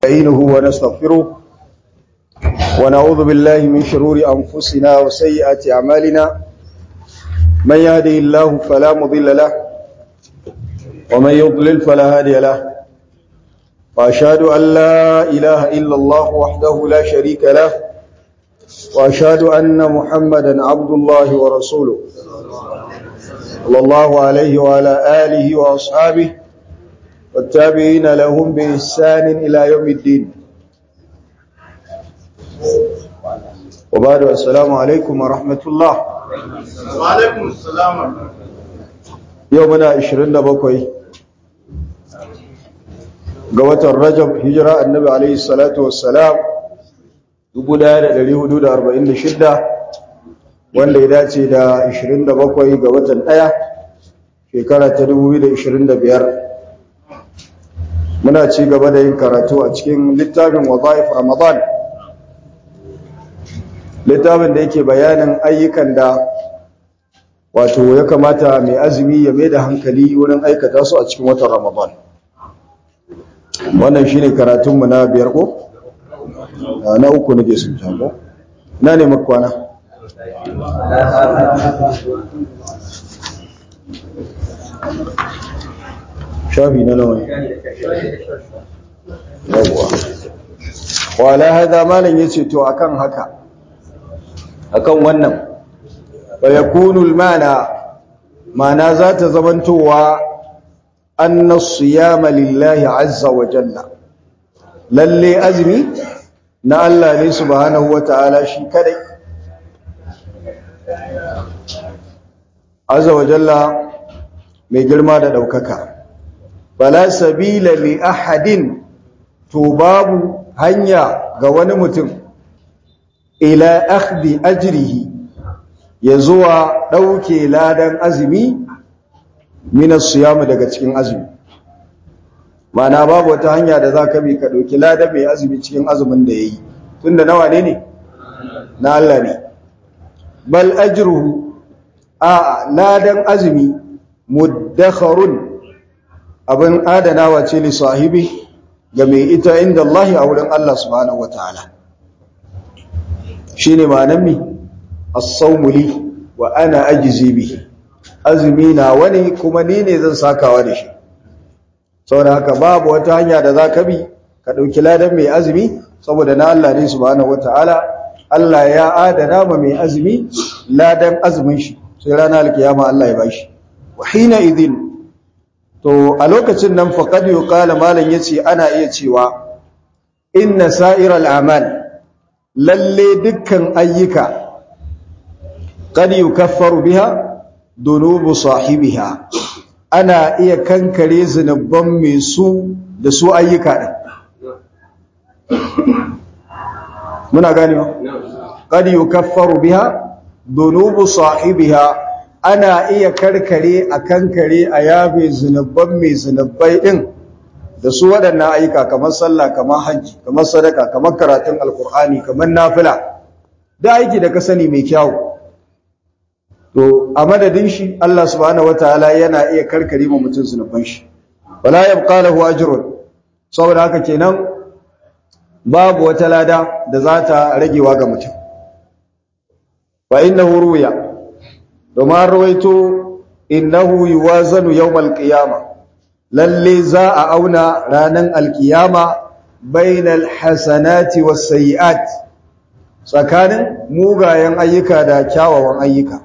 نستعينه ونستغفره ونعوذ بالله من شرور أنفسنا وسيئات أعمالنا من يهده الله فلا مضل له ومن يضلل فلا هادي له وأشهد أن لا إله إلا الله وحده لا شريك له وأشهد أن محمدا عبد الله ورسوله صلى الله عليه وعلى آله وأصحابه والتابعين لهم بإحسان إلى يوم الدين وبعد السلام عليكم ورحمة الله وعليكم السلام يومنا 27 ga watan Rajab hijira annabi alaihi salatu wassalam 1446 wanda ya dace da 27 ga watan 1 shekara ta 2025 muna ci gaba da yin karatu a cikin littafin wazaif ramadan littafin da yake bayanin ayyukan da wato ya kamata mai azumi ya mai da hankali wurin aikata su a cikin watan ramadan wannan shine karatunmu na biyar ko na uku nake sun jago na ne makwana shafi na nawa yawwa wala hada malam yace to akan haka akan wannan wa yakunu al-mana mana za ta zamantowa anna siyama lillahi azza wa jalla lalle azmi na Allah ne subhanahu wataala shi kadai azza wa jalla mai girma da daukaka fala sabila li ahadin to babu hanya ga wani mutum ila akhdi ajrihi ya zuwa dauke ladan azumi min as-siyam daga cikin azumi mana babu wata hanya da zaka bi ka dauki ladan mai azumi cikin azumin da yayi tunda nawa ne ne na Allah ne bal ajruhu a ladan azumi muddakharun abin adanawa ce li sahibi ga mai ita inda Allah a wurin Allah subhanahu wataala shine ma'anar mi as-sawmu li wa ana ajzi bihi azumi na wani kuma ni ne zan sakawa da shi saboda haka babu wata hanya da zaka bi ka dauki ladan mai azumi saboda na Allah ne subhanahu wataala Allah ya adana ma mai azumi ladan azumin shi sai ranar alkiyama Allah ya bashi wa hina idhin to a lokacin nan faqad yuqala malan yace ana iya cewa inna sa'iral a'mal lalle dukkan ayyuka qad yukaffaru biha dunubu sahibiha ana iya kankare zinuban mai su da su ayyuka din muna gane ba qad yukaffaru biha dunubu sahibiha ana iya karkare a kankare a yabe zunubban mai zunubbai din da su waɗannan ayyuka kamar sallah kamar hajji kamar sadaka kamar karatun alkur'ani kamar nafila da aiki da ka sani mai kyau to a madadin shi Allah subhanahu wataala yana iya karkare ma mutum zunubban shi wala yabqa lahu ajrun saboda haka kenan babu wata lada da za ta ragewa ga mutum fa innahu ruya domin rawaito innahu yuwazanu yawmal qiyama lalle za a auna ranan alkiyama bainal hasanati was sayiat tsakanin mugayen ayyuka da kyawawan ayyuka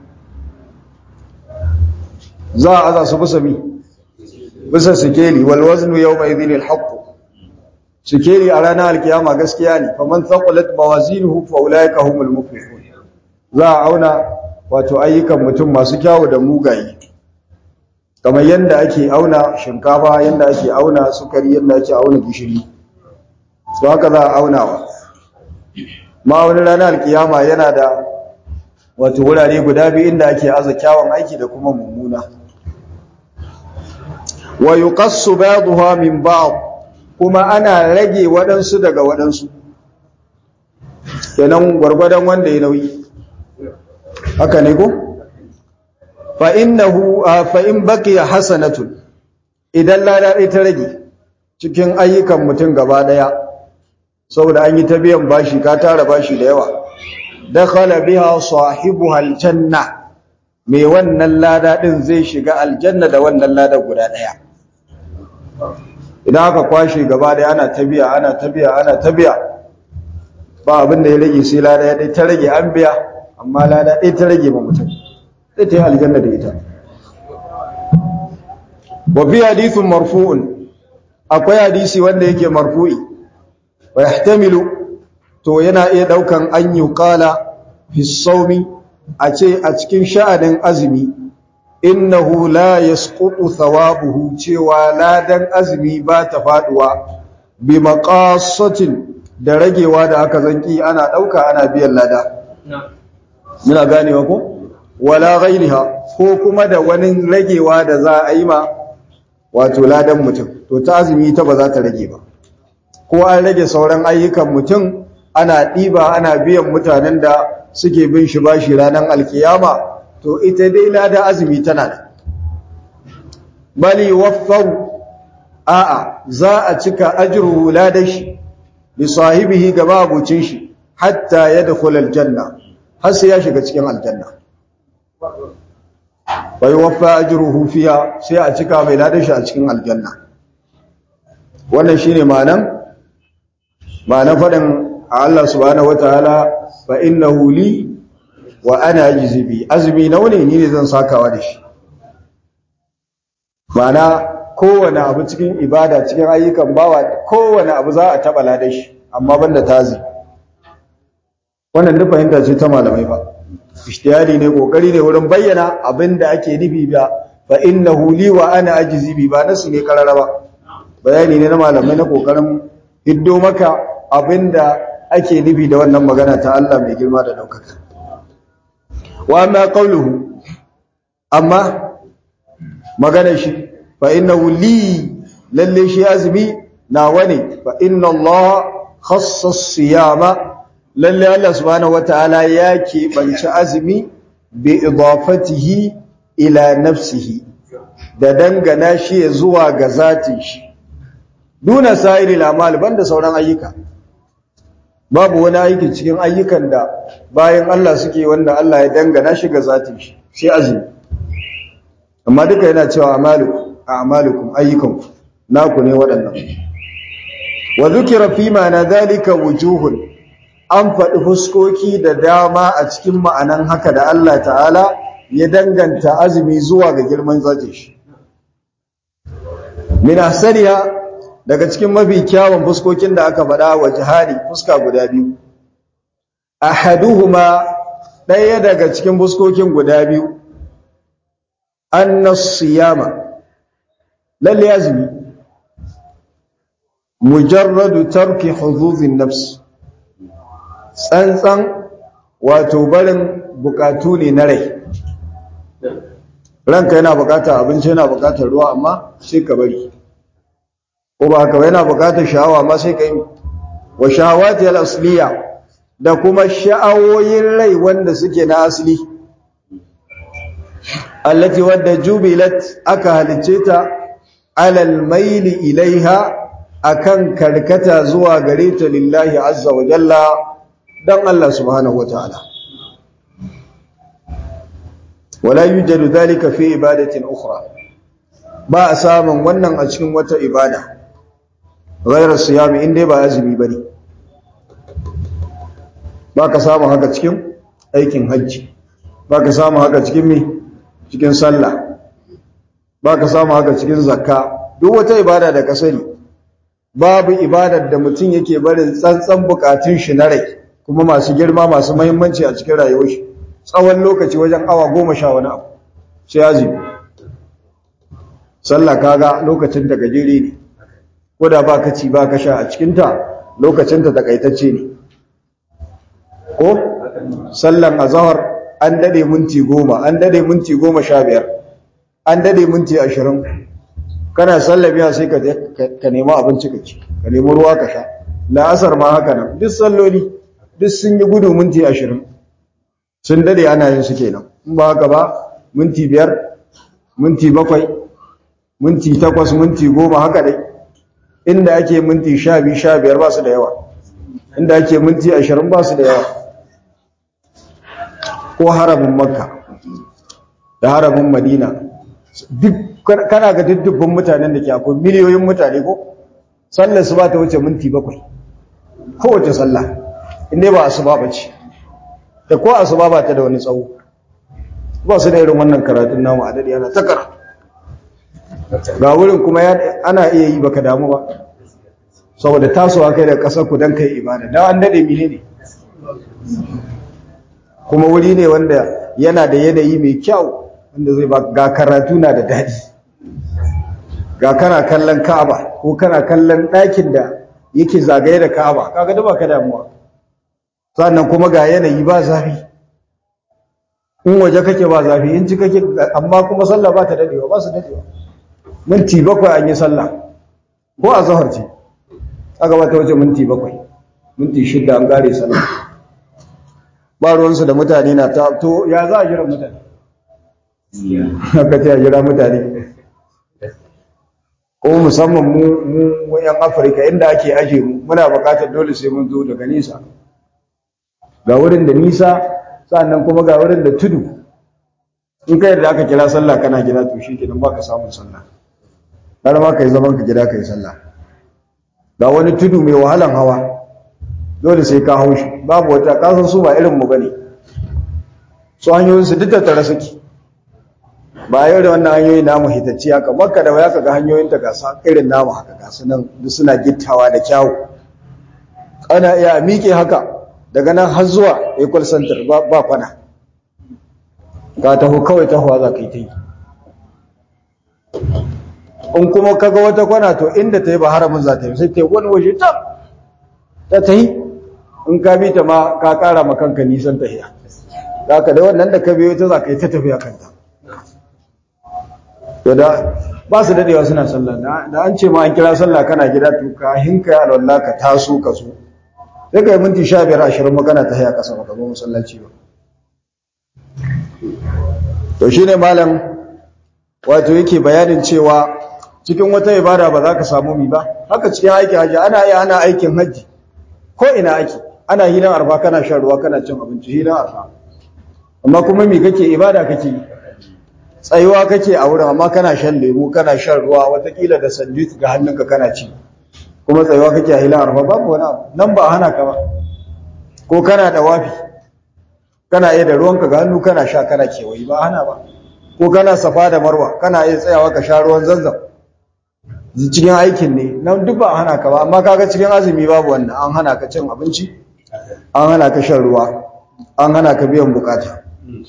za a aza su bisa mi bisa sikeli wal waznu yawma idhin al haqq sikeli a ranar alkiyama gaskiya ne faman thaqulat mawazinuhu fa ulaika humul muflihun za a auna wato ayyukan mutum masu kyawu da mugaye kamar yadda ake auna shinkafa yadda ake auna sukari yadda ake auna gishiri su haka za a aunawa ma wani ranar alkiyama yana da wato wurare guda biyu inda ake aza kyawun aiki da kuma mummuna wa yuqassu ba'daha min ba'd kuma ana rage waɗansu daga waɗansu kenan gwargwadon wanda ya nauyi haka ne ko fa innahu fa in baqiya hasanatun idan lada ɗaya ta rage cikin ayyukan mutum gaba ɗaya saboda an yi ta biyan bashi ka tara bashi da yawa dakhala biha sahibuha aljanna mai wannan lada din zai shiga aljanna da wannan lada guda daya idan aka kwashe gaba da ana tabiya ana tabiya ana tabiya ba abin da ya rage sai lada ya dai ta rage an biya amma lada dai ta rage ma mutum sai ta yi aljanna da ita wa fi hadithun marfu'un akwai hadisi wanda yake marfu'i wa yahtamilu to yana iya daukan an yuqala fi sawmi a ce a cikin sha'anin azumi innahu la yasqutu thawabuhu cewa ladan azumi ba ta faduwa bi maqasatin da ragewa da aka zanki ana dauka ana biyan lada muna ganewa ko wala ghairiha ko kuma da wani ragewa da za a yi ma wato ladan mutum to ta azumi ta ba za ta rage ba ko an rage sauran ayyukan mutum ana ɗiba ana biyan mutanen da suke bin shi bashi ranar alkiyama to ita dai lada azumi tana da bali waffaru a'a za a cika ajruhu ladashi bi sahibihi gaba abucin shi hatta yadkhul aljanna har sai ya shiga cikin aljanna bai waffa ajruhu fiha sai a cika mai ladashi a cikin aljanna wannan shine ma'anan ma'anan fadin Allah subhanahu wataala fa innahu li wa ana ajzi bi azmi naune ni ne zan sakawa da shi ma'ana kowane abu cikin ibada cikin ayyukan bawa kowane abu za a taba ladan shi amma banda tazi wannan duk fahimta ce ta malamai ba ishtiyari ne kokari ne wurin bayyana abinda ake nufi ba fa innahu li wa ana ajzi bi ba nasu ne karara ba bayani ne na malamai na kokarin hiddo maka abinda ake nufi da wannan magana ta Allah mai girma da daukaka wa amma qawluhu amma magana shi fa innahu li lalle shi azmi na wani fa inna Allah khassa siyama lalle Allah subhanahu wataala ya keɓanci azumi bi idafatihi ila nafsihi da dangana shi ya zuwa ga zatin shi duna sa'iril amal banda sauran ayyuka babu wani aiki cikin ayyukan da bayan Allah suke wanda Allah ya dangana shi ga zatin shi sai azumi amma duka yana cewa amalukum a'malukum ayyukanku naku ne waɗannan wa dhukira fi ma'ana dhalika wujuhun an faɗi fuskoki da dama a cikin ma'anan haka da Allah ta'ala ya danganta azumi zuwa ga girman zatin shi min ahsaniha daga cikin mafi kyawun fuskokin da aka faɗa wa jihadi fuska guda biyu ahaduhuma ɗaya daga cikin fuskokin guda biyu annas siyama lalle azumi mujarradu tarki huzuzin nafs tsantsan wato barin bukatu ne na rai ranka yana bukatar abinci yana bukatar ruwa amma sai ka bari ko ba haka yana bukatar sha'awa ma sai ka yi wa shahawati al-asliya da kuma sha'awoyin rai wanda suke na asali allati wadda jubilat aka halice ta alal maili ilaiha akan karkata zuwa gare ta lillahi azza wa jalla dan Allah subhanahu wataala wala yujadu dhalika fi ibadatin ukhra ba a samun wannan a cikin wata ibada ghayra siyami inda ba azumi bane ba ka samu haka cikin aikin hajji ba ka samu haka cikin me cikin sallah ba ka samu haka cikin zakka duk wata ibada da ka sani babu ibadar da mutum yake barin tsantsan bukatun shi na rai kuma masu girma masu muhimmanci a cikin rayuwar shi tsawon lokaci wajen awa goma sha wani abu sai azumi sallah kaga lokacin da gajere ne ko da ba ka ci ba ka sha a cikinta lokacinta takaitacce ne ko sallan azahar an dade minti goma an dade minti goma sha biyar an dade minti ashirin kana sallabiya sai ka ka nemi abinci ka ci ka nemi ruwa ka sha la'asar ma haka nan duk salloli duk sun yi gudu minti ashirin sun dade ana yin su kenan in ba haka ba minti biyar minti bakwai minti takwas minti goma haka dai inda ake minti sha biyu sha biyar ba su da yawa inda ake minti ashirin ba su da yawa ko haramin makka da haramin madina duk kana ga dubbin mutanen da ke akwai miliyoyin mutane ko sallar su ba ta wuce minti bakwai kowace sallah inda ba asuba ba ce da ko asuba ba ta da wani tsawo ba su da irin wannan karatun namu a daɗi ana ta karatu ga wurin kuma ana iya yi baka damu ba saboda tasowa kai da ƙasar ku don kai ibada da an daɗe mine ne kuma wuri ne wanda yana da yanayi mai kyau wanda zai ba ga karatu na da daɗi ga kana kallon ka'aba ko kana kallon ɗakin da yake zagaye da ka'aba kaga da baka damuwa sannan kuma ga yanayi ba zafi in waje kake ba zafi in ci kake amma kuma sallah ba ta dadewa ba su dadewa minti bakwai an yi sallah ko a zahar ce aka ba ta wuce minti bakwai minti shidda an gare sallah ba ruwansu da mutane na ta to ya za a jira mutane aka ce a jira mutane ko musamman mu mu yan afirka inda ake aje mu muna bukatar dole sai mun zo daga nisa ga wurin da nisa sannan kuma ga wurin da tudu in kai da aka kira sallah kana gida to shi kenan baka samun sallah har ma kai zaman ka gida kai sallah ga wani tudu mai wahalan hawa dole sai ka hau shi babu wata kasan su ba irin mu bane su hanyoyin su duk da tare suke ba yau da wannan hanyoyi namu hitacci haka makka da waya kaga hanyoyin ta gasa irin namu haka gasu nan duk suna gittawa da kyawu ana iya miƙe haka daga nan har zuwa equal center ba kwana ka taho kawai tahowa za ka yi ta yi in kuma kaga wata kwana to inda ta yi ba haramin za ta yi sai ta yi wani waje ta ta ta yi in ka bi ta ma ka kara ma kanka nisan tahiya za ka da wannan da ka biyo ta za ka yi ta tafiya kanta to da ba su dadewa suna sallah da an ce ma an kira sallah kana gida to ka hinka ya alwala ka taso ka so sai ka yi minti sha biyar ashirin magana ta haya ƙasa baka zo masallaci ba to shi ne malam wato yake bayanin cewa cikin wata ibada ba za ka samu mi ba haka cikin aikin hajji ana iya ana aikin hajji ko ina ake ana hilan arfa kana shan ruwa kana cin abinci hilan arfa amma kuma mi kake ibada kake yi tsayuwa kake a wurin amma kana shan lemu kana shan ruwa watakila da sandwich ga hannunka kana ci kuma tsayuwa kake a hilan arfa babu wani abu nan ba hana ka ba ko kana da wafi kana iya da ruwanka ga hannu kana sha kana kewayi ba hana ba ko kana safa da marwa kana iya tsayawa ka sha ruwan zanzam cikin aikin ne nan duk ba hana ka ba amma kaga cikin azumi babu wannan an hana ka cin abinci an hana ka shan ruwa an hana ka biyan bukata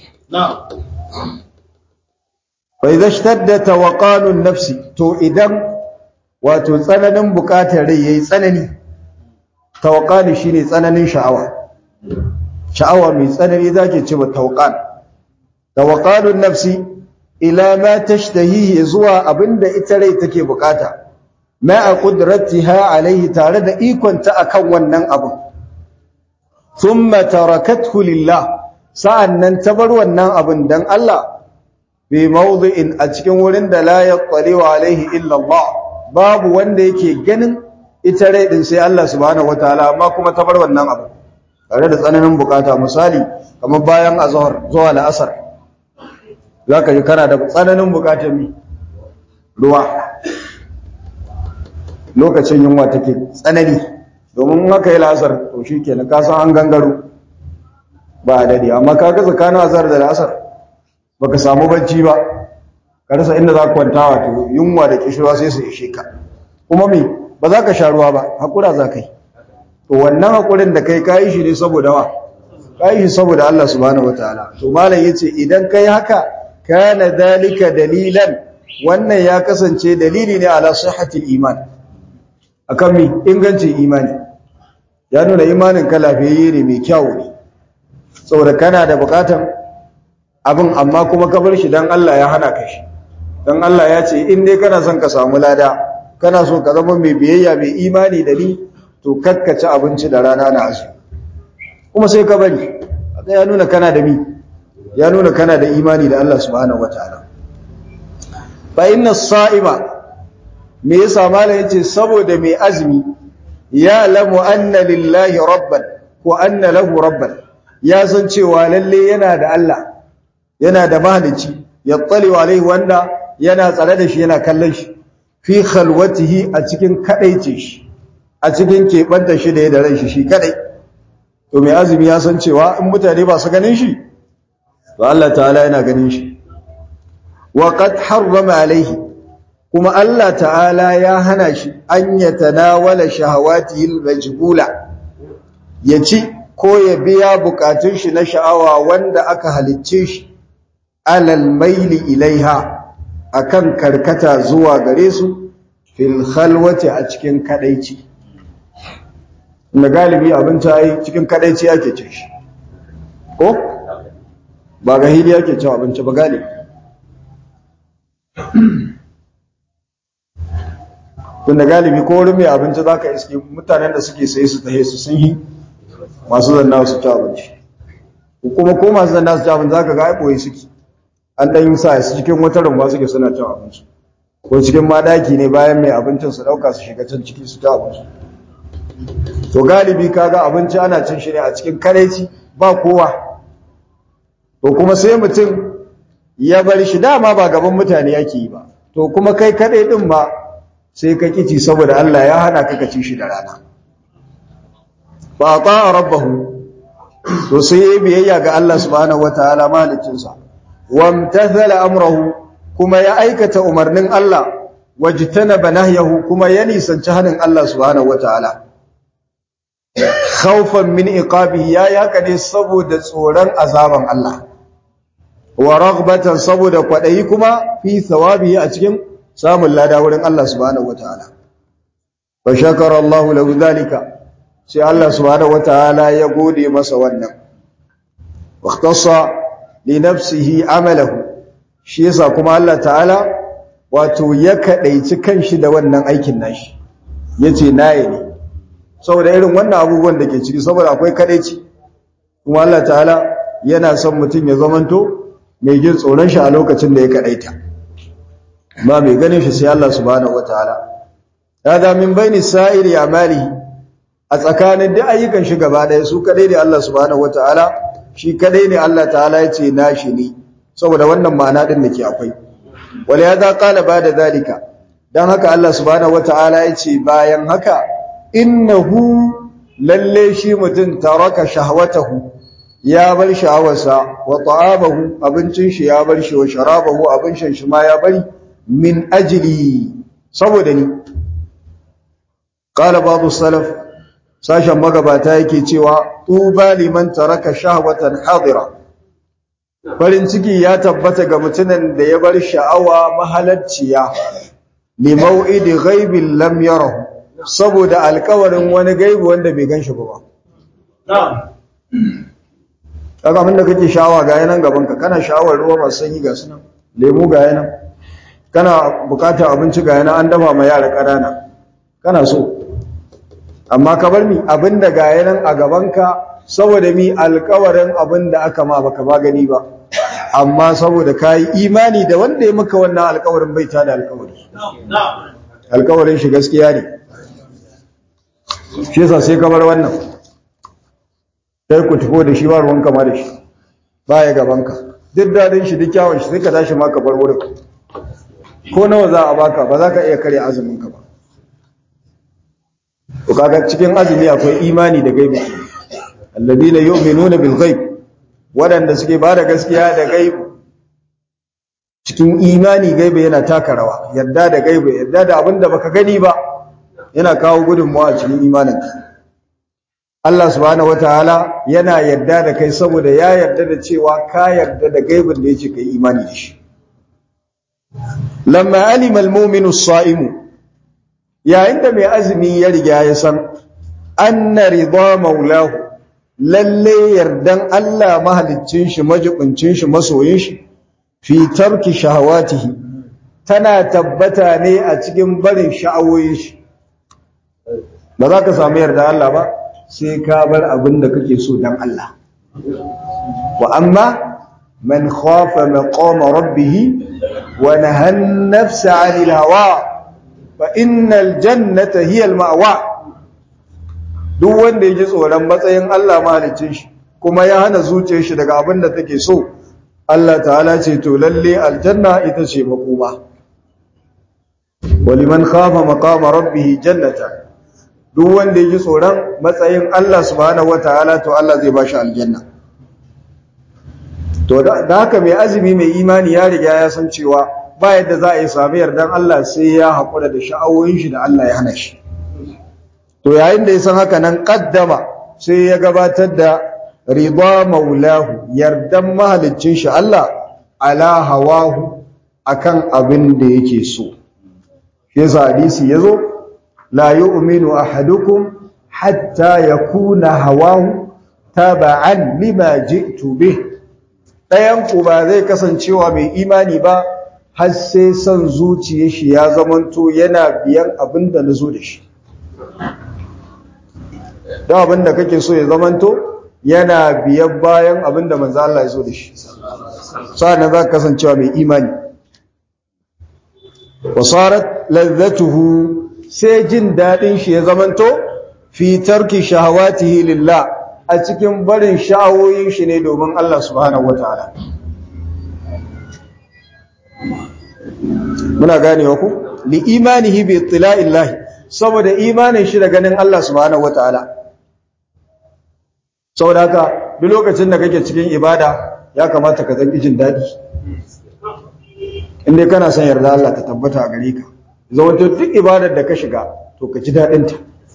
fa idza ishtadda tawaqanun nafsi to idan wato tsananin bukatar rai yayi tsanani tawqani shine tsananin sha'awa sha'awa mai tsanani zake ce ba tawqan tawqanun nafsi ila ma tashtahihi zuwa abinda ita rai take bukata ma qudratiha alaihi tare da ikonta akan wannan abu thumma tarakathu lillah sa'annan ta bar wannan abun dan Allah bi mawdi'in a cikin wurin da la yattali alaihi illa Allah babu wanda yake ganin ita rai din sai Allah subhanahu wataala amma kuma ta bar wannan abu tare da tsananin bukata misali kamar bayan azhar zuwa la'asar zaka ji kana da tsananin bukatar mi ruwa lokacin yunwa take tsanani domin haka yi la'asar to shikenan ka san an gangaro ba dade amma kaga tsakanin azhar da la'asar baka samu bacci ba ka rasa inda za ka kwanta wato yunwa da kishirwa sai su ishe ka kuma me ba za ka sha ruwa ba hakura za ka yi to wannan hakurin da kai kayi shi ne saboda wa kayi shi saboda Allah subhanahu wataala to malam yace idan kai haka kana dalika dalilan wannan ya kasance dalili ne ala sihhatil iman akan mi ingancin imani ya nuna imanin ka lafiyayye ne mai kyau ne saboda kana da bukatan abin amma kuma ka bar shi dan Allah ya hana ka shi dan Allah ya ce in dai kana son ka samu lada kana so ka zama mai biyayya mai imani da ni to kakkaci abinci da rana na azu kuma sai ka bari ya nuna kana da mi ya nuna kana da imani da Allah subhanahu wataala fa inna as-sa'ima me yasa malam yace saboda mai azumi ya lamu anna lillahi rabban ko anna lahu rabban ya san cewa lalle yana da Allah yana da mahalicci yattali alaihi wanda yana tsare da shi yana kallon shi fi khalwatihi a cikin kadaice shi a cikin keɓanta shi da ya da ran shi shi kadai to mai azumi ya san cewa in mutane ba su ganin shi to Allah ta'ala yana ganin shi wa qad harrama alaihi kuma Allah ta'ala ya hana shi an yatanawala shahawatihi almajbula ya ci ko ya biya bukatun shi na sha'awa wanda aka halicce shi alal maili ilaiha akan karkata zuwa gare su fil khalwati a cikin kadaici na galibi abinci ai cikin kadaici ake cin shi ko ba ga hili ake cin abinci ba galibi tunda galibi ko wurin mai abinci za ka iske mutanen da suke sai su tahe su sun yi masu zanna su ci abinci kuma ko masu zanna su ci abinci za ka ga aiɓoye suke an ɗan yi sa su cikin wata rumba suke suna cin abinci ko cikin madaki ne bayan mai abincin su ɗauka su shiga can ciki su ci abinci to galibi kaga abinci ana cin shi ne a cikin kareci ba kowa to kuma sai mutum ya bar shi dama ba gaban mutane yake yi ba to kuma kai kaɗai ɗin ba sai ka kici saboda Allah ya hana ka kaci shi da rana ba ta rabbahu to sai yayi biyayya ga Allah subhanahu wataala malikinsa wamtathala amrahu kuma ya aikata umarnin Allah wajtanaba nahyahu kuma ya nisanci hanin Allah subhanahu wataala khawfan min iqabihi ya yaka ne saboda tsoron azaban Allah wa raghbatan saboda kwadayi kuma fi thawabihi a cikin samun lada wurin Allah subhanahu wataala fa shakara Allah lahu zalika sai Allah subhanahu wataala ya gode masa wannan waqtasa li nafsihi amalahu shi yasa kuma Allah ta'ala wato ya kadaici kanshi da wannan aikin nashi yace nayi ne saboda irin wannan abubuwan da ke ciki saboda akwai kadaici kuma Allah ta'ala yana son mutum ya zamanto mai jin tsoron shi a lokacin da ya kadaita ba mai ganin shi sai Allah subhanahu wataala hada min baini sa'iri amalihi a tsakanin duk ayyukan shi gaba ɗaya su kadai ne Allah subhanahu wataala shi kadai ne Allah ta'ala ya ce nashi ne saboda wannan ma'ana din da ke akwai wala ya za qala bada zalika dan haka Allah subhanahu wataala ya ce bayan haka innahu lalle shi mutum taraka shahwatahu ya bar sha'awarsa wa ta'amahu abincin shi ya bar shi wa sharabahu abin shan shi ma ya bari min ajli saboda ni qala babu salaf sashen magabata yake cewa tuba liman taraka shahwatan hadira farin ciki ya tabbata ga mutumin da ya bar sha'awa mahalacciya li mau'idi ghaibin lam yarahu saboda alƙawarin wani gaibi wanda bai ganshi ba na'am kaga abinda kake sha'awa ga yanan gaban ka kana sha'awar ruwa masu sanyi ga sunan lemu ga yanan kana bukatar abinci ga yana an dafa ma yara ƙanana kana so amma ka bar mi abinda ga yanan a gabanka saboda mi alƙawarin abinda aka ma baka ba gani ba amma saboda kayi imani da wanda ya maka wannan alƙawarin bai ta da alƙawari alƙawarin shi gaskiya ne shi yasa sai ka bar wannan sai ku tafi da shi ba ruwan kama da shi baya gabanka duk dadin shi duk kyawun shi sai ka tashi ma ka bar wurin ko nawa za a baka ba za ka iya kare azumin ka ba to kaga cikin azumi akwai imani da gaibi alladina yu'minuna bil ghaib wadanda suke ba da gaskiya da gaibi cikin imani gaibi yana taka rawa yadda da gaibi yadda da abinda baka gani ba yana kawo gudunmawa a cikin imaninka Allah subhanahu wataala yana yadda da kai saboda ya yarda da cewa ka yarda da gaibin da yake kai imani da shi lamma alima almu'minu as-sa'imu yayin da mai azumi ya riga ya san anna ridha maulahu lalle yardan Allah mahaliccin shi majibincin shi masoyin shi fi tarki shahawatihi tana tabbata ne a cikin barin sha'awoyin shi ba za ka samu yarda Allah ba sai ka bar abin da kake so dan Allah wa amma man khafa maqama rabbih wa nahana nafsa 'anil hawa fa innal jannata hiya al ma'wa duk wanda ya ji tsoron matsayin Allah mahalicin shi kuma ya hana zuciyar shi daga abin da take so Allah ta'ala ce to lalle aljanna ita ce makoma waliman khafa maqama rabbih jannata duk wanda ya ji tsoron matsayin Allah subhanahu wataala to Allah zai bashi aljanna to da haka mai azumi mai imani ya riga ya san cewa ba yadda za a yi sami yardan Allah sai ya haƙura da sha'awoyin shi da Allah ya hana shi to yayin da ya san haka nan kaddama sai ya gabatar da rida maulahu yardan mahaliccin shi Allah ala hawahu akan abin da yake so shi yasa hadisi yazo la yu'minu ahadukum hatta yakuna hawahu taba'an lima ji'tu bih dayan ku ba zai kasancewa mai imani ba har sai son zuciyar shi ya zamanto yana biyan abin da nazo da shi don abin da kake so ya zamanto yana biyan bayan abin da manzo Allah ya zo da shi sa'an za ka kasancewa mai imani wasarat lazzatuhu sai jin dadin shi ya zamanto fi tarki shahawatihi lillah a cikin barin sha'awoyin shi ne domin Allah subhanahu wataala muna ganewa ku li imanihi bi ittila'illahi saboda imanin shi da ganin Allah subhanahu wataala saboda haka duk lokacin da kake cikin ibada ya kamata ka zanki jin daɗi inda kana son yarda Allah ta tabbata a gare ka zama duk ibadar da ka shiga to ka ji daɗinta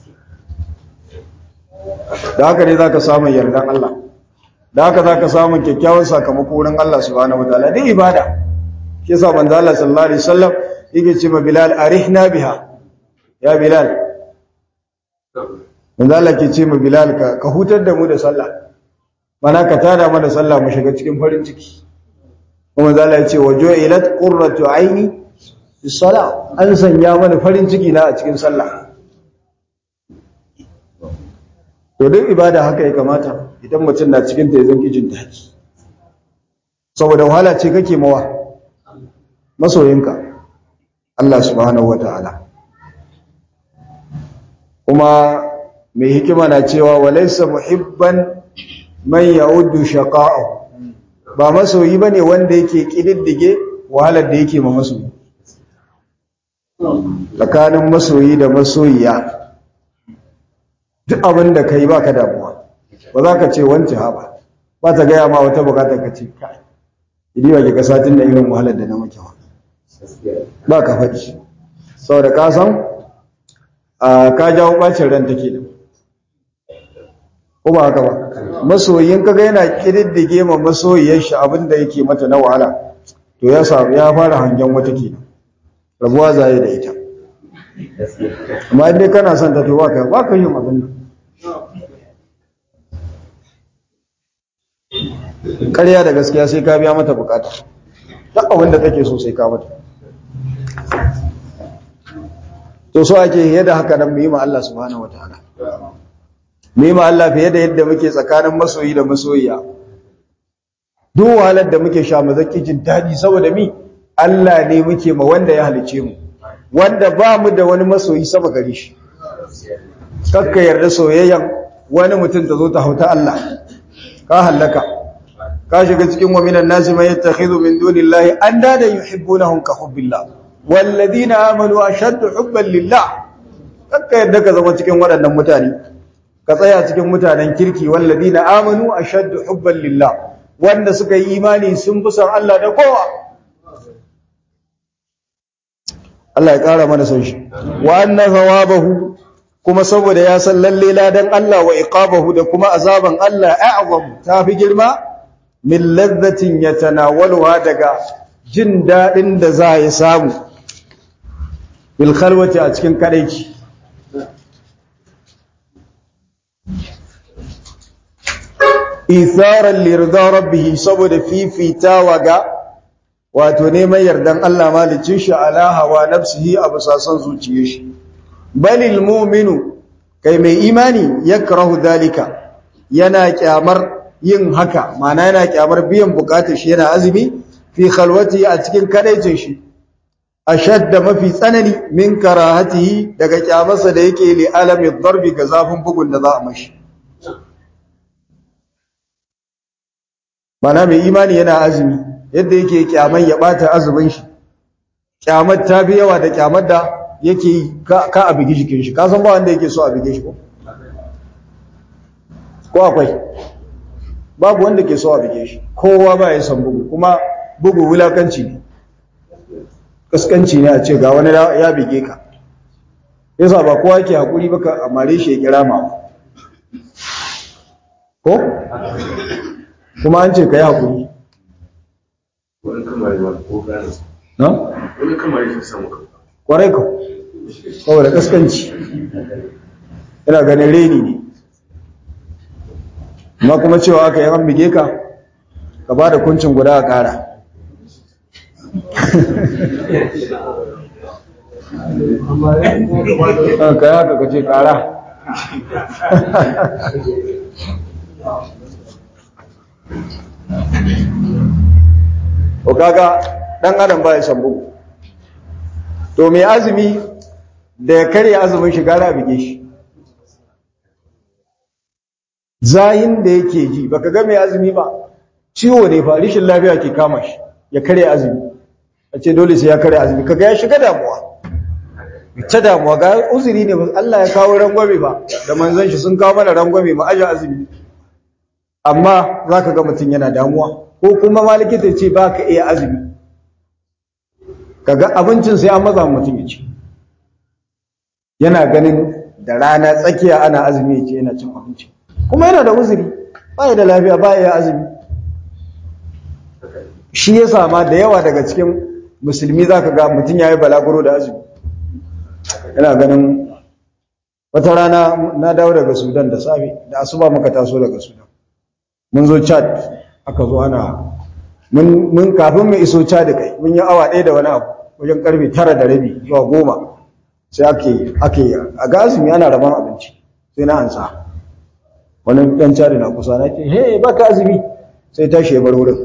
da haka ne za ka samun yardan Allah da haka za ka samun kyakkyawan sakamako wurin Allah subhanahu wa ta'ala duk ibada shi yasa manzo Allah sallallahu alaihi wasallam yake ce ma Bilal arihna biha ya Bilal manzo Allah ke ce ma Bilal ka ka hutar da mu da sallah mana ka tada mana sallah mu shiga cikin farin ciki kuma manzo Allah ya ce waju'ilat qurratu aini bis salah an sanya mana farin ciki na a cikin sallah to duk ibada haka ya kamata idan mutum na cikin ta zan kijin daɗi saboda wahala ce kake mawa masoyinka Allah subhanahu wataala kuma mai hikima na cewa walaysa muhibban man ya'uddu shaqa'ahu ba masoyi bane wanda yake kididdige wahalar da yake ma masoyi tsakanin masoyi da masoyiya duk abin da kai baka damuwa ba za ka ce wance ha ba ta gaya ma wata bukatar ka ce kai idi ba ke kasatin da irin wahalar da na maki wa ba ka faɗi saboda ka san ka jawo bacin ran take da ko ba haka ba masoyin kaga yana kididdige ma masoyiyar shi abin da yake mata na wahala to ya samu ya fara hangen wata ke rabuwa zaye da ita amma inda kana son ta to baka baka yin abin nan ƙarya da gaskiya sai ka biya mata bukata duk abin da take so sai ka mata to so ake yadda haka nan mu yi ma Allah subhanahu wataala mu yi ma Allah fiye da yadda muke tsakanin masoyi da masoyiya duk wahalar da muke sha mu zaki jin daɗi saboda mi Allah ne muke ma wanda ya halice mu wanda ba mu da wani masoyi sama gare shi kakka yarda soyayyan wani mutum ta zo ta hauta Allah ka hallaka ka shiga cikin wa minan nasi man yattakhidhu min dunillahi andada yuhibbunahum ka hubbillah walladhina amanu ashaddu hubban lillah kakka yarda ka zama cikin waɗannan mutane ka tsaya cikin mutanen kirki walladhina amanu ashaddu hubban lillah wanda suka yi imani sun fi son Allah da kowa Allah ya ƙara mana son shi wa anna thawabahu kuma saboda ya san lalle ladan Allah wa iqabahu da kuma azaban Allah a'zam tafi girma min ladhatin yatanawaluha daga jin dadin da za ya samu bil khalwati a cikin kadaici itharan lirda rabbih saboda fifitawa ga wato neman yardan Allah malicin shi ala hawa nafsihi a basasan zuciyar shi balil mu'minu kai mai imani yakrahu dalika yana kyamar yin haka mana yana kyamar biyan bukatar shi yana azumi fi khalwati a cikin kadaicin shi ashadda mafi tsanani min karahatihi daga kyamarsa da yake li alami darbi ga zafin bugun da za a mashi mana mai imani yana azumi yadda yake kyaman ya bata azumin shi kyamar ta fi yawa da kyamar da yake yi ka a bigi jikin shi ka san ba wanda yake so a bige shi ko ko akwai babu wanda ke so a bige shi kowa ba ya san bugu kuma bugu wulakanci ne kaskanci ne a ce ga wani ya bige ka yasa ba kowa ke hakuri baka amare shi ya kira ma ko kuma an ce ka yi hakuri wani kamar ma ko gane na? wani kamar shi samu kwarai ka saboda kaskanci ina ganin reni ne amma kuma cewa aka yi an bige ka ka ba da kuncin guda a ƙara ka yi haka ka ce ƙara ko kaga ɗan adam ba ya san bugu to mai azumi da ya karya azumin shi gara bige shi zahin da yake ji baka ga mai azumi ba ciwo ne fa rishin lafiya ke kama shi ya karya azumi a ce dole sai ya karya azumi kaga ya shiga damuwa ta damuwa ga uzuri ne Allah ya kawo rangwame ba da manzon shi sun kawo mana rangwame mu aje azumi amma zaka ga mutum yana damuwa ko kuma ma likita ce baka iya azumi kaga abincin sai an maza mutum ya ci yana ganin da rana tsakiya ana azumi ya ce yana cin abinci kuma yana da uzuri ba da lafiya ba ya azumi shi ya sama da yawa daga cikin musulmi za ka ga mutum ya yi balaguro da azumi yana ganin wata rana na dawo daga sudan da safe da asuba muka taso daga sudan mun zo chad aka zo ana mun kafin mu iso chad kai mun yi awa ɗaya da wani abu wajen karfe tara da rabi zuwa goma sai ake ake a ga azumi ana rabon abinci sai na ansa wani dan cari na kusa na ce hey baka azumi sai tashi ya bar wurin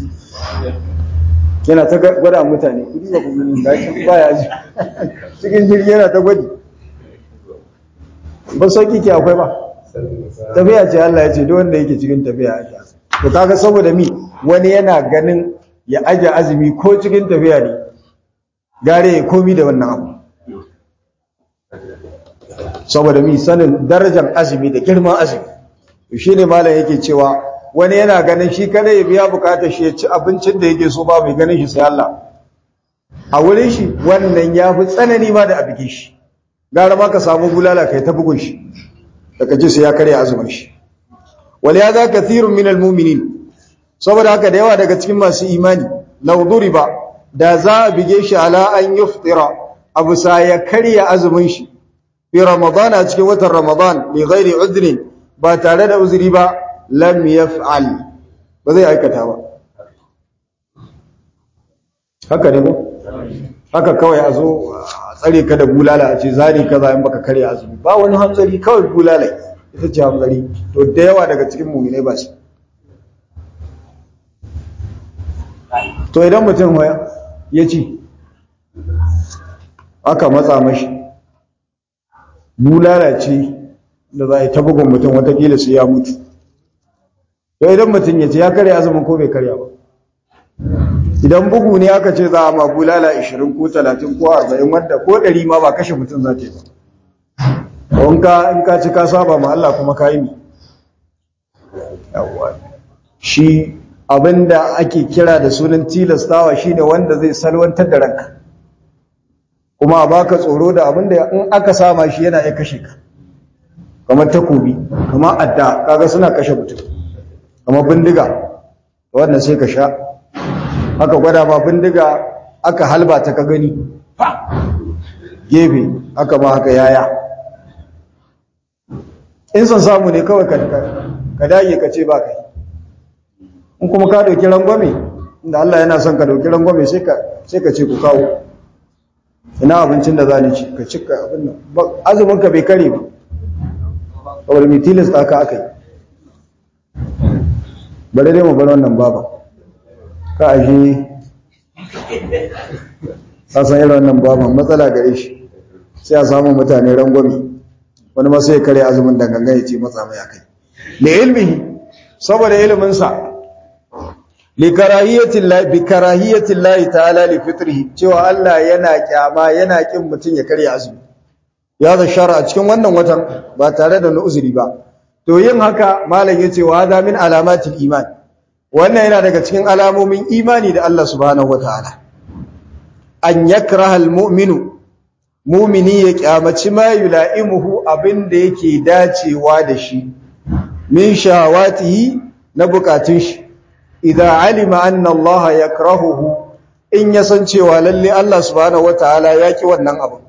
yana ta gwada mutane kudi ba ku gani ga shi baya azumi cikin jirgi yana ta gwaji ba sauki ke akwai ba tafiya ce Allah ya ce duk wanda yake cikin tafiya ya to kaga saboda mi wani yana ganin ya aje azumi ko cikin tafiya ne gare ya komi da wannan abu saboda mi sanin darajar azumi da girman azumi shi ne malam yake cewa wani yana ganin shi kada ya biya bukatar shi ya ci abincin da yake so ba mai ganin shi sai Allah a wurin shi wannan ya fi tsanani ma da abike shi gara ma ka samu bulala kai ta bugun shi daga ji sai ya karya azumin shi wal ya za kathirun min almu'minin saboda haka da yawa daga cikin masu imani law duriba da za a bige shi ala an yuftira abu sa ya karya azumin shi fi ramadan a cikin watan ramadan bi ghairi udrin ba tare da uzuri ba lam yaf'al ba zai aikata ba haka ne ba haka kawai a zo a tsare ka da bulala a ce zari kaza in baka karya azumi ba wani hanzari kawai bulala ita ce hanzari to da yawa daga cikin mu'minai ba shi to idan mutum ya ci aka matsa mashi bulala ce da za a yi ta bugun mutum watakila sai ya mutu to idan mutum ya ce ya karya azumin ko bai karya ba idan bugu ne aka ce za a ma bulala 20 ko 30 ko 40 wanda ko 100 ma ba kashe mutum za ta yi ba in ka in ka ci ka saba ma Allah kuma ka yi mi yawa shi abinda ake kira da sunan tilastawa shine wanda zai salwantar da ranka kuma a baka tsoro da abinda in aka sama shi yana iya kashe ka kamar takobi kamar adda kaga suna kashe mutum kamar bindiga wannan sai ka sha aka gwada ma bindiga aka halba ta ka gani gefe aka ma haka yaya in san samu ne kawai ka dage ka ce ba kai in kuma ka dauki rangwame inda Allah yana son ka dauki rangwame sai ka sai ka ce ku kawo ina abincin da za ni ci ka cika abin nan azumin ka bai kare ba saboda mai tilasta ka aka yi bari dai mu bar wannan baba ka aje ka san irin wannan baban matsala gare shi sai a samu mutane rangwami wani ma sai ya kare azumin da gangan ya ce matsa mai akai da ilmihi saboda ilimin sa li karahiyatin la bi karahiyatin la ta'ala li fitrihi cewa Allah yana kyama yana kin mutun ya kare azumi ya da shara a cikin wannan watan ba tare da uzuri ba to yin haka malam yace wa hada min alamatil iman wannan yana daga cikin alamomin imani da Allah subhanahu wataala an yakraha almu'minu mu'mini ya kyamaci ma yula'imuhu abinda yake dacewa da shi min shawatihi na bukatun shi idza alima anna Allah yakrahuhu in yasan cewa lalle Allah subhanahu wataala yaki wannan abu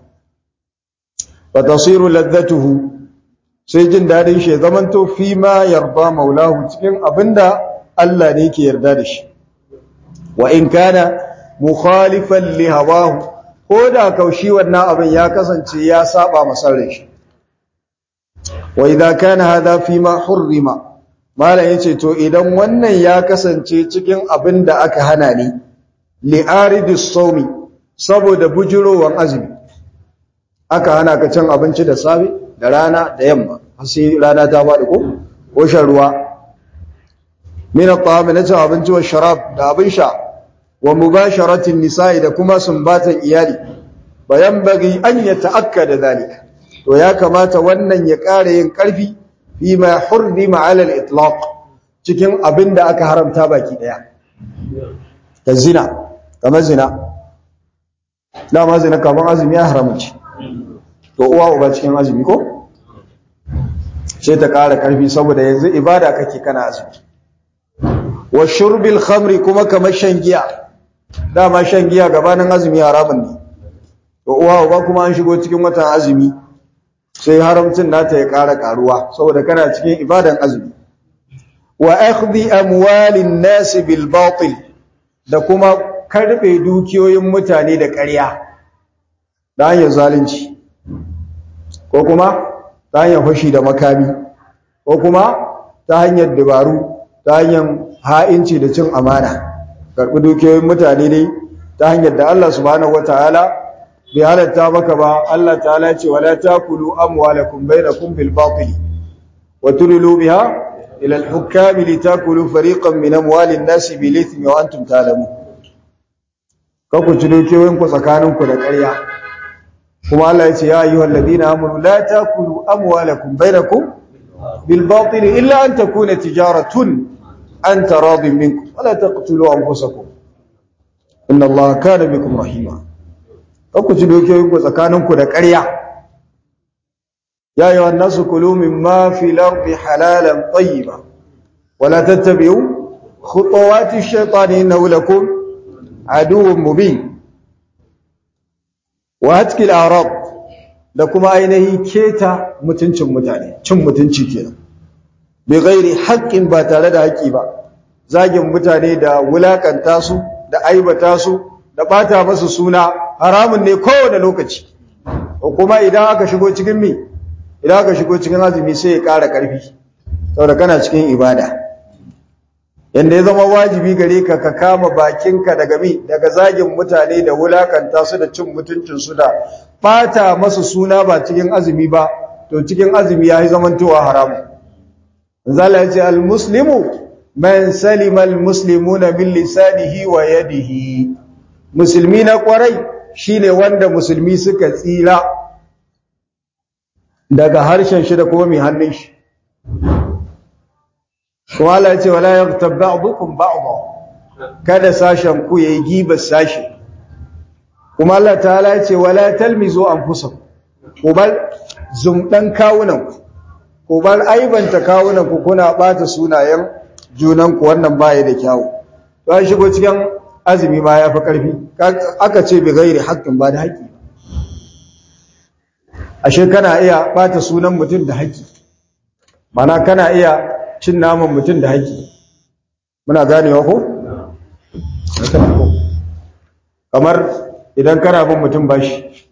fa tasiru ladhatuhu sai jin dadin shi zamanto fi ma yarda maulahu cikin abinda Allah ne yake yarda da shi wa in kana mukhalifan li hawahu ko da kaushi wannan abin ya kasance ya saba masarin shi wa idza kana hadha fi ma hurrima malam yace to idan wannan ya kasance cikin abin da aka hana ne li aridis sawmi saboda bujurowan azumi aka hana ka cin abinci da safe da rana da yamma har sai rana ta faɗi ko ko shan ruwa min at-ta'am na cin abinci wa sharab da abin sha wa mubasharatin nisa'i da kuma sumbatan iyali bayan bagi an ya ta'akkada zalika to ya kamata wannan ya ƙara yin ƙarfi fi ma hurrima 'ala al-itlaq cikin abin da aka haramta baki daya ta zina kamar zina dama zina kamar azumi ya haramci to uwa uba cikin azumi ko sai ta ƙara ƙarfi saboda yanzu ibada kake kana azumi wa shurbil khamri kuma kamar shan giya dama shan giya gabanin azumi haramun ne to uwa uba kuma an shigo cikin watan azumi sai haramcin nata ya ƙara ƙaruwa saboda kana cikin ibadan azumi wa akhdhi amwalin nas bil batil da kuma karbe dukiyoyin mutane da ƙarya da hanyar zalunci ko kuma ta hanyar fashi da makami ko kuma ta hanyar dabaru ta hanyar ha'inci da cin amana karbi dukiyoyin mutane ne ta hanyar da Allah subhanahu wataala bai halatta maka ba Allah ta'ala ce wala takulu amwalakum bainakum bil batil wa tudlu biha ila al hukam litakulu fariqan min amwali an-nas bil ithmi wa antum ta'lamun ka ku ci dukiyoyin ku tsakanin ku da ƙarya kuma Allah ya ce ya ayyuhal ladina amanu la takulu amwalakum bainakum bil batil illa an takuna tijaratun an taradin minkum wala taqtulu anfusakum inna Allaha kana bikum rahima ku ci dokiyoyinku tsakaninku da ƙarya ya yi wannan su kulu min ma fi lardi halalan tayyiba wala tattabi'u khutuwati shaytani innahu lakum aduwwun mubin wa hatki al-arab da kuma ainihi keta mutuncin mutane cin mutunci kenan bi ghairi haqqin ba tare da haƙi ba zagin mutane da wulakanta su da aibata su da bata masu suna haramun ne kowane lokaci kuma idan aka shigo cikin mi idan aka shigo cikin azumi sai ya ƙara ƙarfi saboda kana cikin ibada yanda ya zama wajibi gare ka ka kama bakinka daga mi daga zagin mutane da wulakanta su da cin mutuncin su da bata masu suna ba cikin azumi ba to cikin azumi yayi zamantowa haramu zalla ya ce al-muslimu man salima al-muslimuna min lisanihi wa yadihi musulmi na kwarai shine wanda musulmi suka tsira daga harshen shi da kuma mai hannun shi kuma Allah ya ce wala yaghtab ba'dukum ba'dha kada sashen ku yayi giba sashi kuma Allah ta'ala ya ce wala talmizu anfusakum ku bar zumdan kawunan ku ku bar aibanta kawunan ku kuna bata sunayen junan ku wannan baya da kyawu to an shigo cikin azumi ma ya fi ƙarfi aka ce bi gairi haƙƙin ba da haƙƙi ashe kana iya ɓata sunan mutum da haƙƙi mana kana iya cin naman mutum da haƙƙi muna ganewa ko? kamar idan kana bin mutum bashi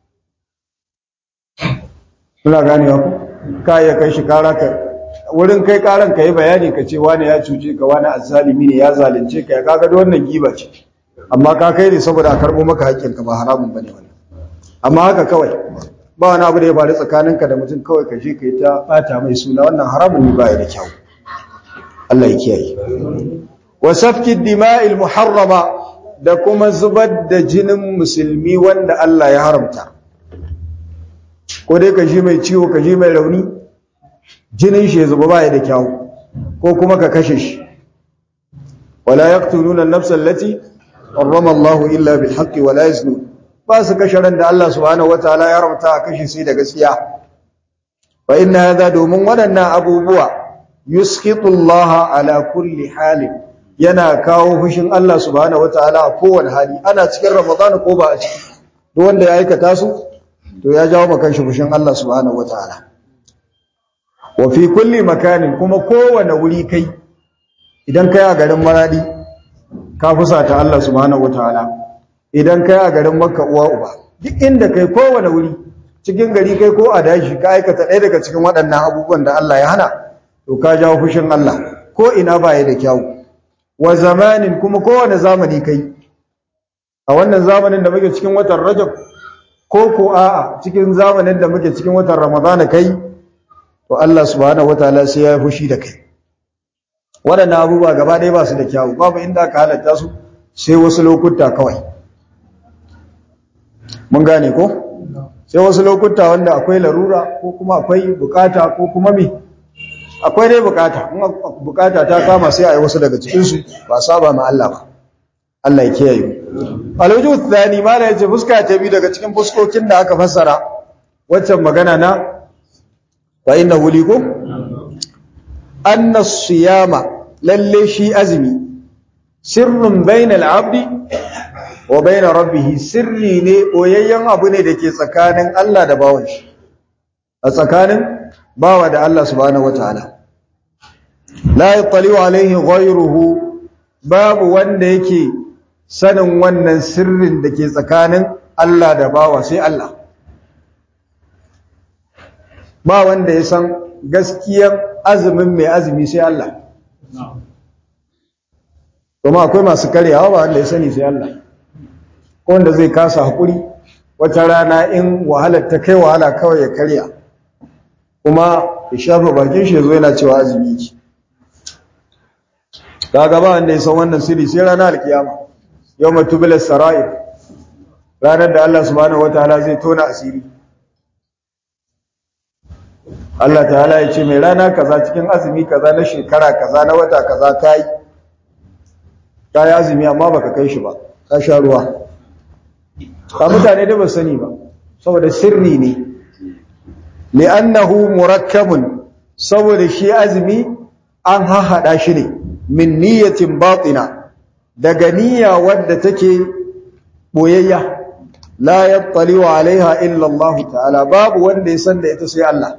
muna ganewa ko? ka iya kai shi kara ka wurin kai karan ka yi bayani ka ce wani ya cuce ka wani azzalimi ne ya zalunce ka ya kaga da wannan giba ce amma ka kai ne saboda a karɓo maka haƙƙinka ba haramun bane wannan amma haka kawai ba wani abu da ya faru tsakaninka da mutum kawai ka je ka yi ta ɓata mai suna wannan haramun ne ba ya da kyau Allah ya kiyaye wa safki dima'il muharrama da kuma zubar da jinin musulmi wanda Allah ya haramta ko dai ka ji mai ciwo ka ji mai rauni jinin shi ya zuba ba ya da kyau ko kuma ka kashe shi wala yaqtuluna an-nafsa allati harrama Allah illa bil haqqi wala yaznun ba su kashe ran da Allah subhanahu wataala ya haramta a kashe sai da gaskiya fa inna hadha domin waɗannan abubuwa yusqitu Allah ala kulli halin yana kawo fushin Allah subhanahu wataala a kowane hali ana cikin Ramadan ko ba a ciki duk wanda ya aikata su to ya jawo maka shi fushin Allah subhanahu wataala wa fi kulli makanin kuma kowane wuri kai idan kai a garin Maradi ka fusata Allah subhanahu wataala idan kai a garin Makka uwa uba duk inda kai kowane wuri cikin gari kai ko a dashi ka aikata ɗaya daga cikin waɗannan abubuwan da Allah ya hana to ka jawo fushin Allah ko ina ba ya da kyawu wa zamanin kuma kowane zamani kai a wannan zamanin da muke cikin watan Rajab ko ko a'a cikin zamanin da muke cikin watan Ramadan kai to Allah subhanahu wataala sai ya fushi da kai waɗannan abubuwa gaba ɗaya ba su da kyawu babu inda aka halatta su sai wasu lokuta kawai mun gane ko sai wasu lokuta wanda akwai larura ko kuma akwai bukata ko kuma me akwai dai bukata in bukata ta kama sai a yi wasu daga cikinsu ba saba ma Allah ba Allah ya kiyaye alwujuh thani mala yace fuska ta bi daga cikin fuskokin da aka fassara waccan magana na wa innahu likum anna siyama lalle shi azmi sirrun bainal abdi wa bain rabbih sirri ne oyayyen abu ne dake tsakanin Allah da bawon shi a tsakanin bawa da Allah subhanahu wataala la yattali'u alaihi ghayruhu babu wanda yake sanin wannan sirrin da ke tsakanin Allah da bawa sai Allah ba wanda ya san gaskiyar azumin mai azumi sai Allah kuma akwai masu karyawa ba wanda ya sani sai Allah ko wanda zai kasa hakuri wata rana in wahalar ta kai wahala kawai ya karya kuma ya shafa bakin shi zo yana cewa azumi ki kaga ba wanda ya san wannan sirri sai ranar alkiyama yawma tubila sarair ranar da Allah subhanahu wataala zai tona asiri Allah ta'ala ya ce mai rana kaza cikin azumi kaza na shekara kaza na wata kaza kai kai azumi amma baka kai shi ba ka sha ruwa ba mutane da ba sani ba saboda sirri ne li'annahu murakkabun saboda shi azumi an hahada shi ne min niyyatin batina daga niyya wadda take boyayya la yattali wa alaiha illa Allah ta'ala babu wanda ya san da ita sai Allah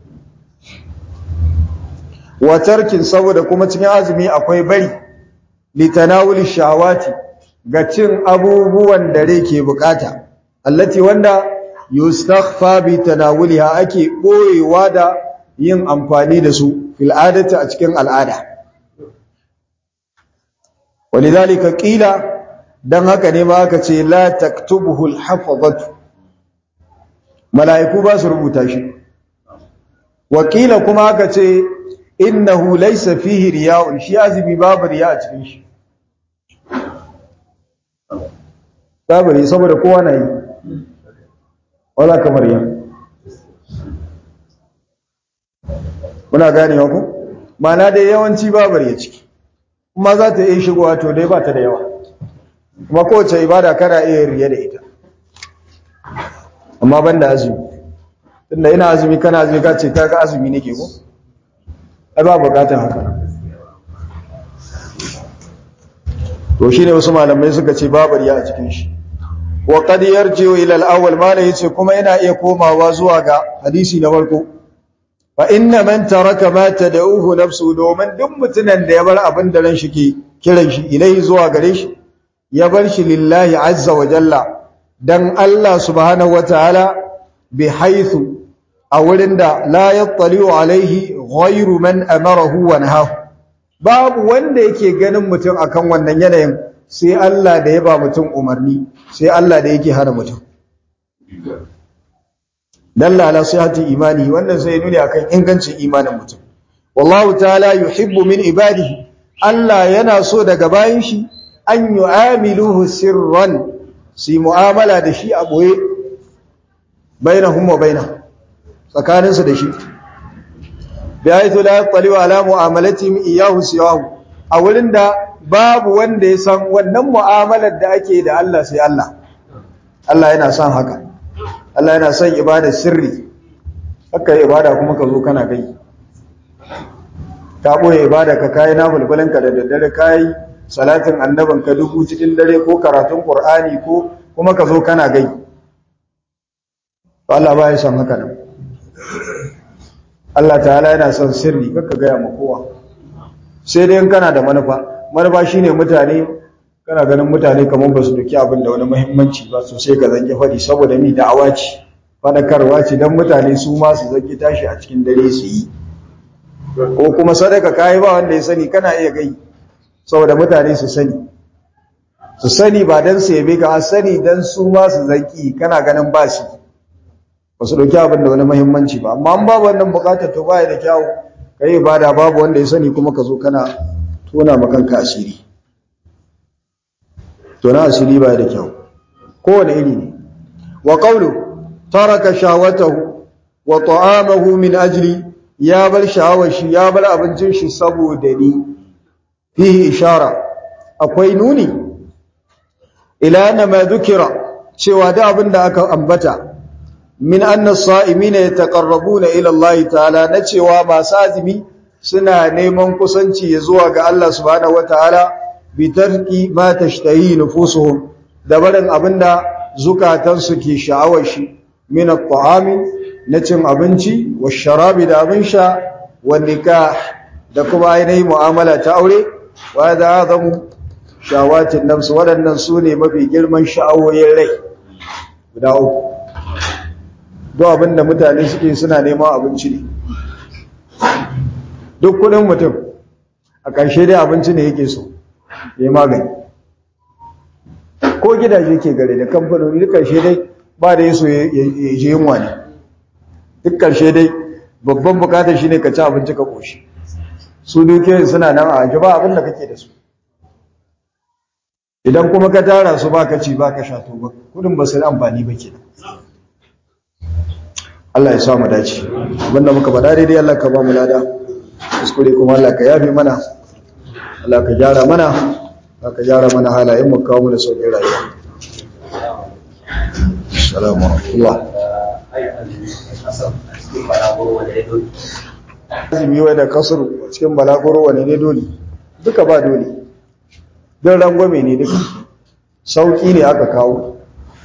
wa tarkin saboda kuma cikin azumi akwai bari litanawuli shawati ga cin abubuwan da rai ke bukata allati wanda yustakhfa bi tanawuliha ake boyewa da yin amfani da su fil adati a cikin al'ada walidhalika qila dan haka ne ma aka ce la taktubuhu al-hafazatu mala'iku ba su rubuta shi wakila kuma aka ce innahu laysa fihi riya'un shi azumi babu riya a cikin shi babu riya saboda kowa na yi wala kamar ya muna gane ku mana dai yawanci babu riya ciki kuma za ta iya shigowa to dai ba ta da yawa kuma kowace ibada kana iya riya da ita amma ban da azumi tunda ina azumi kana azumi ka ce kaga azumi nake ko ai ba bukatar haka to shine wasu malamai suka ce babu riya a cikin shi wa qad yarji'u ila al-awwal malai yace kuma yana iya komawa zuwa ga hadisi na farko fa inna man taraka ma tad'uhu nafsu domin duk mutunan da ya bar abin da ran shi ke kiran shi ilai zuwa gare shi ya bar shi lillahi azza wa jalla dan Allah subhanahu wataala bi haythu a wurin da la yattali'u alaihi ghayru man amarahu wa nahahu babu wanda yake ganin mutum akan wannan yanayin sai Allah da ya ba mutum umarni sai Allah da yake hana mutum dalla ala sihhati imani wannan sai nuni akan ingancin imanin mutum wallahu ta'ala yuhibbu min ibadihi Allah yana so daga bayin shi an yu'amiluhu sirran su mu'amala da shi a boye bainahum wa bainahu tsakaninsu da shi bihaythu la yattali'u ala mu'amalatihim iyyahu siwahu a wurin da babu wanda ya san wannan mu'amalar da ake da Allah sai Allah Allah yana son haka Allah yana son ibada sirri haka ibada kuma ka zo kana kai ka boye ibada ka kai na bulbulanka da daddare kai salatin annaban ka dubu cikin dare ko karatun qur'ani ko kuma ka zo kana gai Allah ba ya son haka nan Allah ta'ala yana son sirri kaka gaya ma kowa sai dai kana da manufa manufa shine mutane kana ganin mutane kamar ba su duki abin da wani muhimmanci ba so sai ka zange fadi saboda mi da'awa ce fadakarwa ce dan mutane su ma su zange tashi a cikin dare su yi ko kuma sadaka kai ba wanda ya sani kana iya gai saboda mutane su sani su sani ba dan su yabe ka sani dan su ma su zaki kana ganin ba shi ba su dauki abin da wani muhimmanci ba amma an babu wannan bukatar to baya da kyawu kai ibada babu wanda ya sani kuma ka zo kana tona ma kanka asiri to na asiri baya da kyawu kowane iri ne wa qawlu taraka shawatahu wa ta'amahu min ajli ya bar sha'awar shi ya bar abincin shi saboda ni fihi ishara akwai nuni ila anna ma dhukira cewa da abin da aka ambata min anna sa'imina yataqarrabuna ila Allah ta'ala na cewa masu azumi suna neman kusanci zuwa ga Allah subhanahu wataala bi tarki ma tashtahi nufusuhum da barin abinda zukatansu ke sha'awar shi min at-ta'ami na cin abinci wa sharabi da abin sha wa nikah da kuma ainihin mu'amala ta aure wa da azamu shawatin nafs waɗannan su ne mafi girman sha'awoyin rai guda uku duk abinda mutane suke suna neman abinci ne duk kudin mutum a ƙarshe dai abinci ne yake so ya magani ko gidaje ke gare da kamfanoni duk ƙarshe dai ba da yaso ya je yunwa ne duk ƙarshe dai babban bukatar shi ne ka ci abinci ka ƙoshi su dukiyoyin suna nan a aji ba abin da kake da su idan kuma ka tara su ba ka ci ba ka sha to ba kudin ba su da amfani ba ke Allah ya sa mu dace abinda muka faɗa daidai Allah ka ba mu lada kuskure kuma Allah ka yafe mana Allah ka gyara mana Allah ka gyara mana halayen mu kawo mana sauƙin rayuwa assalamu alaikum azumi wai da kasuru cikin balaguro wane ne dole duka ba dole don rangwame ne duka sauƙi ne aka kawo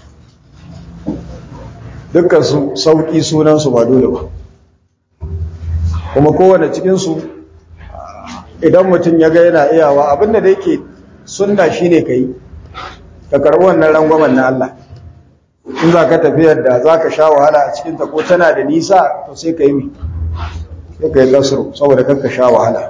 dukkan su sauƙi sunansu ba dole ba kuma kowane cikinsu idan mutum ya ga yana iyawa abinda da yake sunna shi ne ka yi ka karɓi wannan rangwamen na Allah in za ka tafiyar da za ka sha wahala a cikinta ko tana da nisa to sai ka yi mi sai ka yi kasuru saboda kanka sha wahala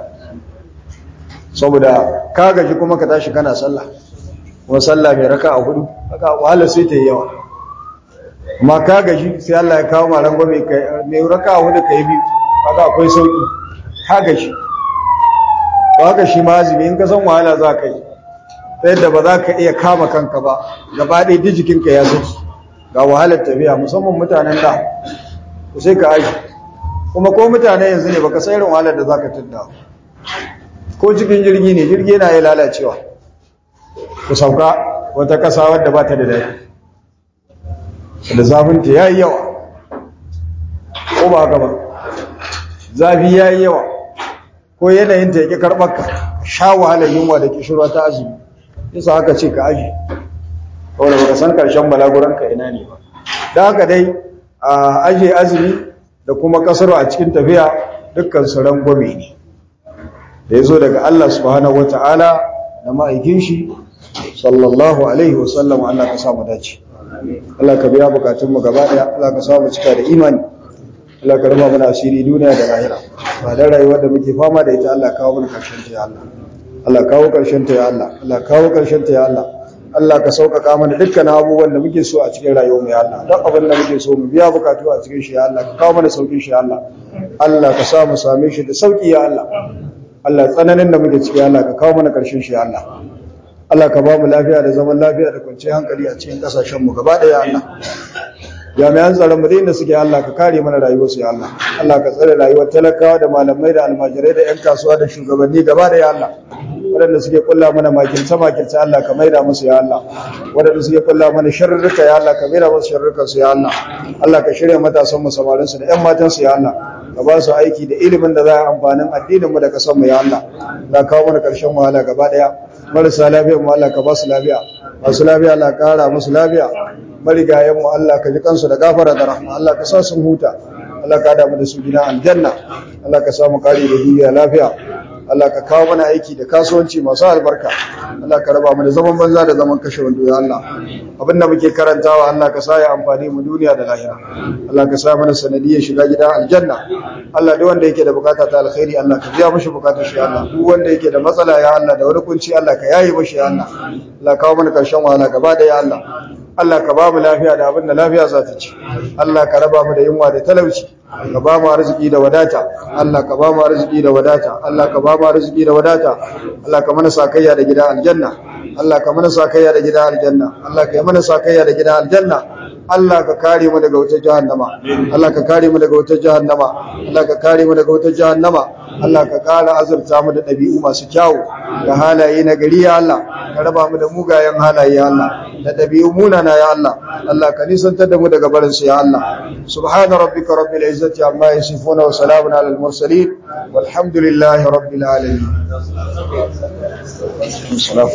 saboda ka gaji kuma ka tashi kana sallah kuma sallah mai raka a hudu raka wahala sai ta yi yawa amma ka gaji sai Allah ya kawo ma rangwame mai raka a hudu ka yi biyu kaga akwai sauki ka gaji to haka shi ma azumi in ka san wahala za ka yi ta yadda ba za ka iya kama kanka ba gaba ɗaya duk jikinka ya saki ga wahalar tafiya musamman mutanen da ku sai ka aji kuma ko mutane yanzu ne baka san irin wahalar da zaka tunda ko cikin jirgi ne jirgi yana yi lalacewa ku sauka wata kasa wadda ba ta da daɗi da zafinta ya yi yawa ko ba haka ba zafi ya yi yawa ko yanayin ta yake karɓar ka sha wahalar yunwa da kishirwa ta azumi yasa haka ce ka aji saboda baka san karshen balaguranka ina ne ba da haka dai a aje azumi da kuma kasar a cikin tafiya dukkan su rangwame ne da ya zo daga Allah subhanahu wata'ala da ma'aikin shi sallallahu alaihi wasallam Allah ka samu dace Allah ka biya bukatunmu gaba daya Allah ka samu cika da imani Allah ka raba mana asiri duniya da lahira ba da rayuwar da muke fama da ita Allah kawo mana karshen ta ya Allah Allah kawo karshen ta ya Allah Allah kawo karshen ta ya Allah Allah ka sauƙaƙa mana dukkan abubuwan da muke so a cikin rayuwar mu ya Allah duk abin da muke so mu biya bukatu a cikin shi ya Allah ka kawo mana sauƙin shi ya Allah Allah ka sa mu same shi da sauƙi ya Allah Allah tsananin da muke ciki ya Allah ka kawo mana karshen shi ya Allah Allah ka ba mu lafiya da zaman lafiya da kwanciyar hankali a cikin kasashen mu gaba ɗaya ya Allah jami'an tsaron mu da suke Allah ka kare mana rayuwar su ya Allah Allah ka tsare rayuwar talakawa da malamai da almajirai da 'yan kasuwa da shugabanni gaba ɗaya ya Allah waɗanda suke kulla mana makirce makirce Allah ka maida musu ya Allah waɗanda suke kulla mana sharrurruka ya Allah ka maida musu sharrurrukan su ya Allah Allah ka shirya matasan mu samarin su da ƴan matan su ya Allah ka ba su aiki da ilimin da za a amfanin addinin mu da kasan mu ya Allah ka kawo mana ƙarshen wahala gaba ɗaya marasa lafiyar mu Allah ka ba su lafiya masu lafiya Allah ka ƙara musu lafiya marigayen mu Allah ka ji kansu da gafara da rahma Allah ka sa sun huta Allah ka damu da su gina aljanna Allah ka samu kare da duniya lafiya Allah ka kawo mana aiki da kasuwanci masu albarka Allah ka raba mu da zaman banza da zaman kashe wando ya Allah abinda muke karantawa Allah ka sa ya amfani mu duniya da lahira Allah ka sa mana sanadiyar shiga gida aljanna Allah duk wanda yake da bukata ta alkhairi Allah ka biya mishi bukatar shi Allah duk wanda yake da matsala ya Allah da wani kunci Allah ka yaye mishi ya Allah Allah kawo mana karshen wahala gaba da ya Allah Allah ka ba mu lafiya da abin da lafiya za ta ci Allah ka raba mu da yunwa da talauci ka ba mu arziki da wadata Allah ka ba mu arziki da wadata Allah ka ba mu arziki da wadata Allah ka mana sakayya da gida aljanna Allah ka mana sakayya da gida aljanna Allah ka yi mana sakayya da gida aljanna Allah ka kare mu daga wutar jahannama Allah ka kare mu daga wutar jahannama Allah ka kare mu daga wutar jahannama Allah ka kara azurta mu da ɗabi'u masu kyawu da halaye na gari ya Allah ka raba mu da mugayen halaye ya Allah da ɗabi'u munana ya Allah Allah ka nisantar da mu daga barin su ya Allah subhana rabbika rabbil izzati amma yasifuna wa salamun alal mursalin walhamdulillahi rabbil alamin